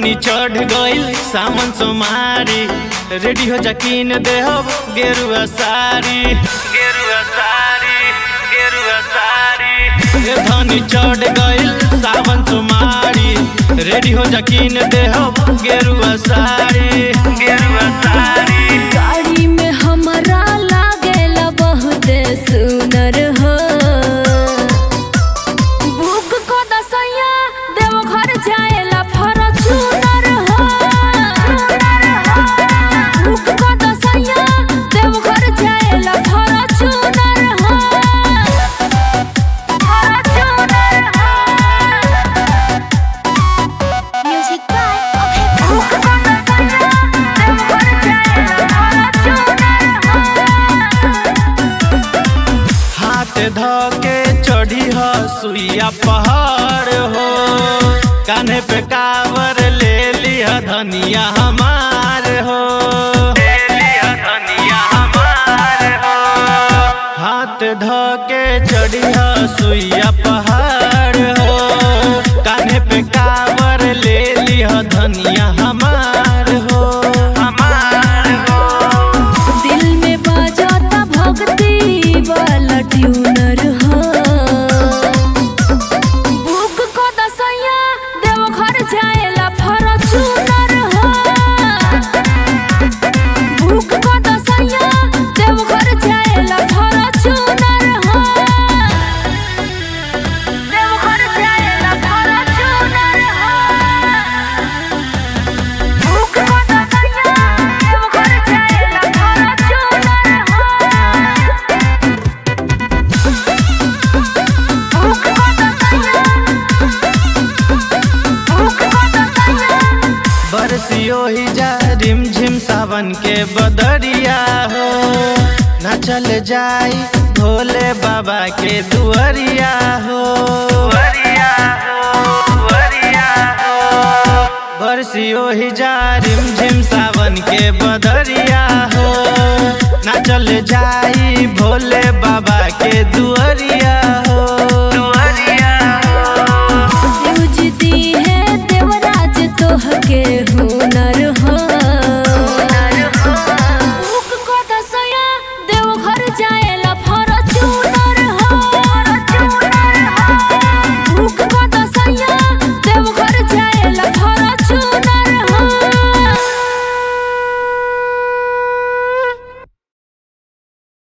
धनी चढ़ गइल सामन सोमारी रेडी हो जकीन देहब गेरुआ सारी गेरुआ सारी गेरुआ सारी ए धनी चढ़ गइल सावन सोमारी रेडी हो जकीन देहब गेरुआ सारी गेरुआ सारी गाड़ी में हमारा लागेला बहुत सुनर हो बुक को दसैया देव घर जाएला फॉर्च्यूनर हो बुक को दसैया देव घर जाएला फॉर्च्यूनर हो फॉर्च्यूनर हो म्यूजिक बाय अभय बुक को दसैया देव घर जाएला हाथ धोके चढ़ी हो सुइया पहाड़ हो कान्हे पे कावर ले लिया धनिया हमार हो ले लिया धनिया हमार हो हाथ धोके चढ़ी हो सुइया पहाड़ हो कान्हे पे कावर ले लिया धनिया हमार हो हमार हो दिल में बजाता भक्ति वाला ट्यूनर हो बुक को दसैया देव घर जाएला फॉर्च्यूनर हो बुक को दसैया देव घर जाएला फॉर्च्यूनर हो देव घर जाएला फॉर्च्यूनर हो बुक को दसैया देव घर जाएला फॉर्च्यूनर हो बुक को दसैया बुक को दसैया बरसियो ही जा रिम झिम सावन के बदरिया हो न चल जाई भोले बाबा के दुआरिया हो दुआरिया हो दुआरिया हो बरसियो ही जा रिम झिम सावन के बदरिया हो न चल जाई भोले बाबा के दुआरिया हो दुआरिया हो शिवजी है देवराज तोह के हुनर हो भूख को दसया देव घर जाए